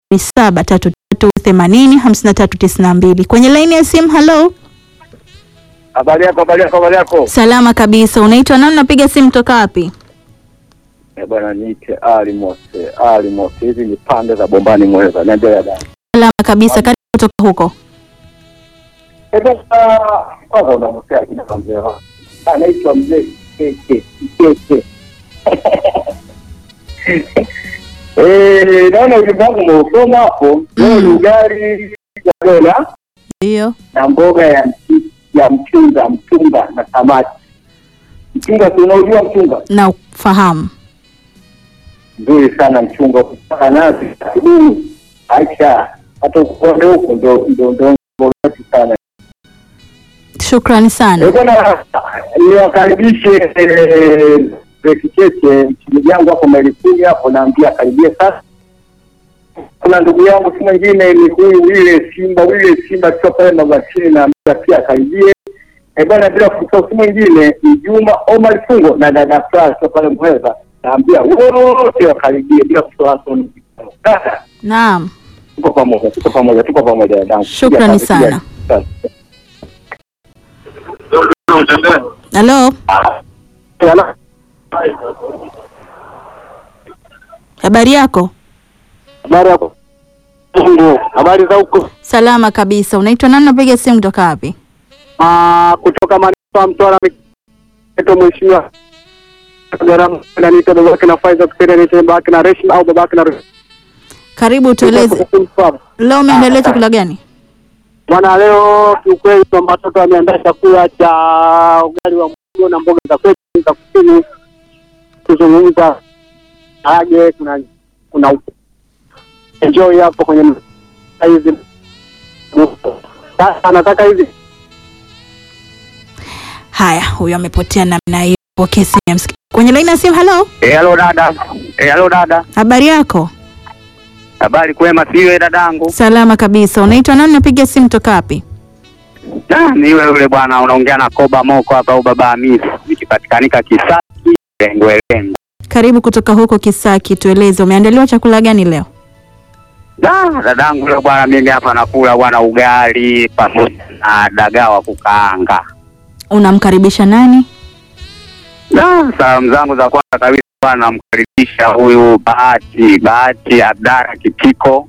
saba tatu tatu themanini hamsini na tatu tisini na mbili. Kwenye laini ya simu, halo. Habari yako, habari yako, habari yako. Salama kabisa. Unaitwa nani? Unapiga simu toka wapi? Eh, bwana niite Ali Mose, Ali Mose. Hizi ni pande za Bombani Mweza. Niambia dada. Salama kabisa. Karibu kutoka huko. Eh, bwana kwanza unamsema kina mzee wako. Anaitwa mzee Keke, Keke. Eh, naona ujumbe wangu umeusoma hapo. Leo ni ugali wa dola Ndio. na mboga ya mchi- ya mchunga, mchunga na samaki. Mchunga si unaujua mchunga? Na ufahamu. nzuri sana mchunga kupaka nazi Mm, acha hata ukonde huko ndo ndo ndo bora sana Shukrani Eh, sana. bwana niwakaribishe eh, Bekicheche mchini yangu hapo Malikuni hapo naambia karibie sasa kuna ndugu yangu si mwingine ni huyu wile Simba wile Simba sio pale Mabatini naambia pia karibie Eh, bwana bila kusahau si mwingine ni Juma Omar Fungo na dada Flas sio pale Mweza naambia wote wakaribie bila kusahau Hassan. Sasa Naam. tuko pamoja, tuko pamoja, tuko pamoja dadangu. Shukrani Piga kazi, sana. piga kazi. Halo. Hello. Habari yako? Habari yako? Mungu, habari za huko? Salama kabisa. Unaitwa nani? Unapiga simu kutoka wapi? Ah, kutoka manispaa Mtwara mito mheshimiwa gharama na nito babake na Faiza kusema nito babake na Reshma au babake na Reshma. Karibu tueleze. Leo umeendelea chakula gani? Bwana, leo kiukweli kwamba watoto wameandaa chakula cha ugali wa mhogo na mboga za kwetu za kusini. Tuzungumza age, kuna kuna enjoy hapo kwenye hizi. Sasa nataka hizi Haya, huyo amepotea namna hiyo. Pokea simu ya msiki- Kwenye laini ya simu, halo. Eh, halo dada. Eh, halo dada. Habari yako? Habari kwema siwe dadangu. Salama kabisa. Unaitwa nani? Unapiga simu toka wapi? Ah, ni yule yule bwana unaongea na Koba Moko hapa au baba Hamisi. Nikipatikanika Kisaki, lengo lengo. Karibu kutoka huko Kisaki, tueleze umeandaliwa chakula gani leo? Da, dadangu leo bwana mimi hapa nakula bwana ugali pamoja na dagaa wa kukaanga. Unamkaribisha nani? Da, salamu zangu za kwanza kabisa bwana namkaribisha huyu Bahati, Bahati Abdara Kitiko.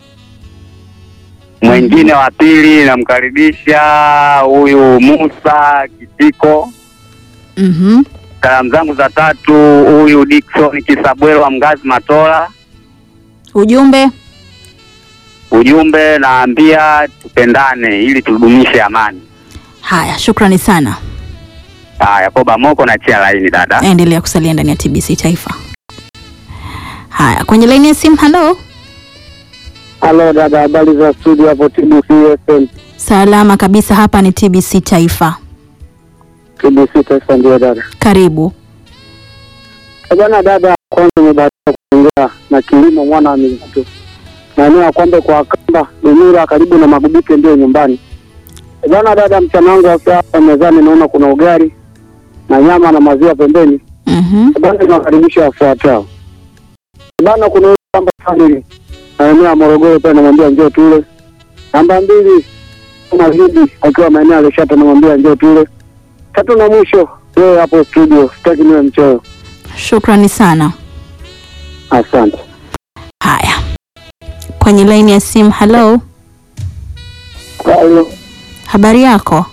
Mwingine wa pili namkaribisha huyu Musa Kitiko. Mhm. Salamu zangu za tatu huyu Dickson Kisabwelo wa Mgazi Matola. Ujumbe Ujumbe naambia tupendane ili tudumishe amani. haya, shukrani sana. Haya, Koba Moko na chia laini dada. Endelea kusalia ndani ya TBC Taifa. Haya, kwenye laini ya simu, halo. Halo dada, habari za studio hapo TBC FM. Salama kabisa, hapa ni TBC Taifa. TBC Taifa ndio dada. Karibu. Eh, Bwana dada, kwanza nimebahatika kuongea na kilimo mwana wa Mizutu. Maeneo ya Kwambe kwa Kamba, Dumira karibu na Magubike ndio nyumbani. Eh, Bwana dada, mchana wangu wa sasa mezani naona kuna ugali na nyama na maziwa pembeni. Mhm. Bwana tunawakaribisha wafuatao. Bwana kuna yule kwamba family maeneo ya Morogoro pia namwambia njoo tule. Namba mbili kama Lidi akiwa maeneo ya Leshata namwambia njoo tule. Tatu na mwisho wewe hapo studio, sitaki niwe mchoyo. Shukrani sana. Asante. Haya, kwenye laini ya simu, halo. Halo. Habari yako?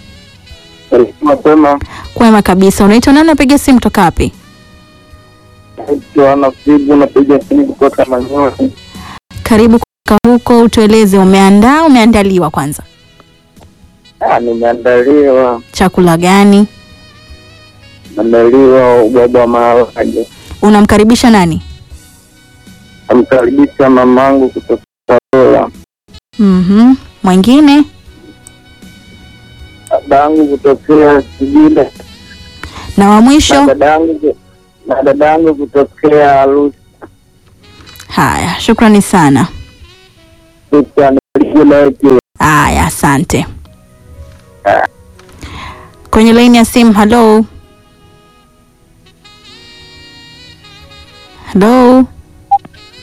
Mapema Kwema kabisa. Unaitwa nani? Unapiga simu toka wapi? Joana Fibu napiga simu kutoka Manyoni. Karibu kutoka huko, utueleze umeandaa, umeandaliwa kwanza Ah, nimeandaliwa chakula gani? andaliwa ubwabwa wa maharage. Unamkaribisha nani? Namkaribisha mamangu kutoka Tabora, Mhm. Mwingine? dadangu kutokea Singida Na wa na mwisho? dadangu na dadangu kutokea Arusha. Haya, shukrani sana. Shukrani. Haya, asante. Kwenye laini ya simu, halo. Halo.